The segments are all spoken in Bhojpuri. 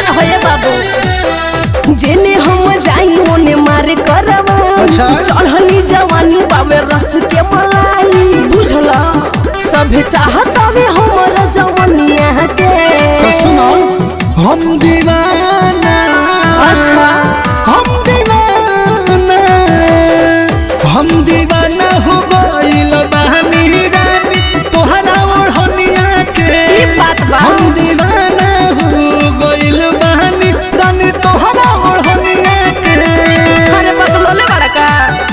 रहो ये बाबू जेने हम जाई ओने मारे करवा अच्छा। चढ़ली जवानी बाबे रस के मलाई बुझला सभे चाहत हवे हमर जवानिया के तो सुनो हम दीवाना अच्छा हम दीवाना हम दीवाना हो गइल बानी रानी तोहरा ओढ़निया के ई बात बा हम दीवाना हो गइल बानी रानी तोहरा ओढ़निया के अरे बगलोले बड़ा का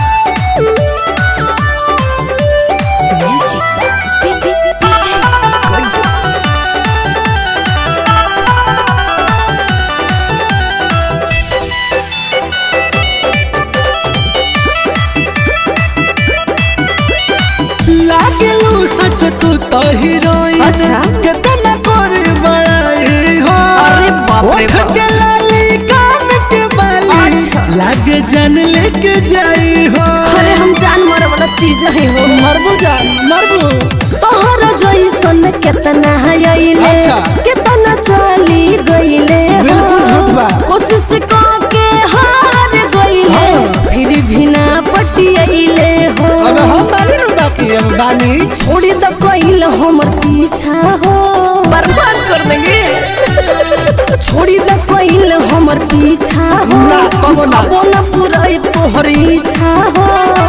लागलू सच तू तो हीरोइन अच्छा। कितना करे बड़ाई हो अरे बाप रे ओठ बाप। के लाली कान के बाली अच्छा। लागे जान लेके जाई हो अरे हम जान मारे वाला चीज है हो मरबू जान मरबू तोहर जैसन केतना आइले अच्छा। केतना चली गइले हो। बिल्कुल झूठ बा। कोशिश के हार गइले हाँ। फिर भी ना पटियाइले हो अब हम बानी नु बाकी हम बानी छोड़ी द कइल हमर पीछा हो बर्बाद कर देंगे छोड़ी द कइल हमर पीछा हो ना, कबो ना। कबो ना पूरा तोहर इच्छा हो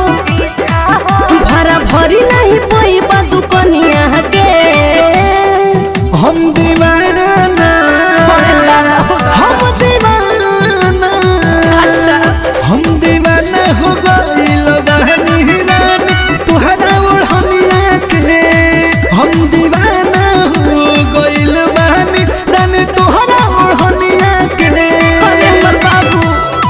भरा भरी नहीं पैबा दुकनिया के हम दीवाना अरे दादा हो दादा। हम दीवाना अच्छा हम दीवाना हो गइल बानी रानी तुहरा ओढ़निया के हम दीवाना हो गइल बानी रानी तुहरा ओढ़निया के अरे हमर बाबू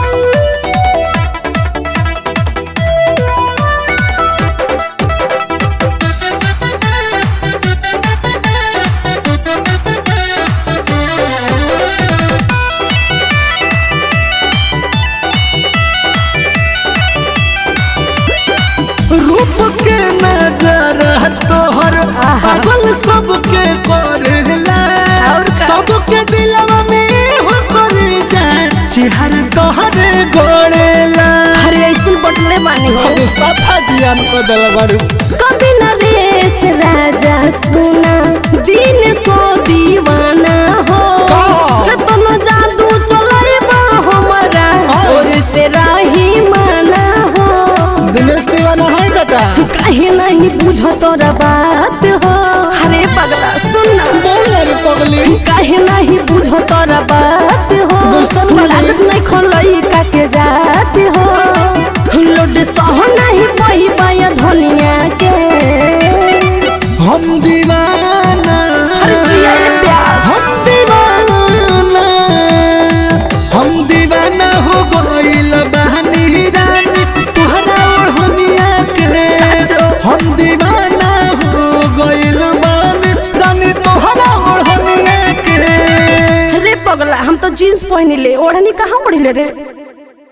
रूप के नजर तोहर आहा। पागल सबके करेला और का? सबके दिलवा में हो करे जाए चिहर तोहरे गोड़ेला अरे ऐसन बटले बानी हो हम सफा जियान को दल बड़ू कभी नरेश राजा सुना दिन सो दीवाना हो का? कतनो जादू चले बा हमारा हाँ। और से राही माना हो दिनेश दीवाना है बेटा काहे नहीं बुझो तोरा बात हो अरे पगला सुनना बोल रे पगली काहे नहीं बुझो तोरा बात हो दोस्तन वाली। लागत नहीं खोलई का के जात हो लोड सह नहीं पही पाया धनिया के हम दीवाना अरे जिया ये प्यास। हम दीवाना हम दीवाना हो गइल बहनी रानी तुहरा ओढ़निया के सचो। हम दीवाना हो गइल बानी रानी तुहरा ओढ़निया के अरे पगला हम तो जीन्स पहनी ले ओढ़नी कहाँ पड़ी ले रे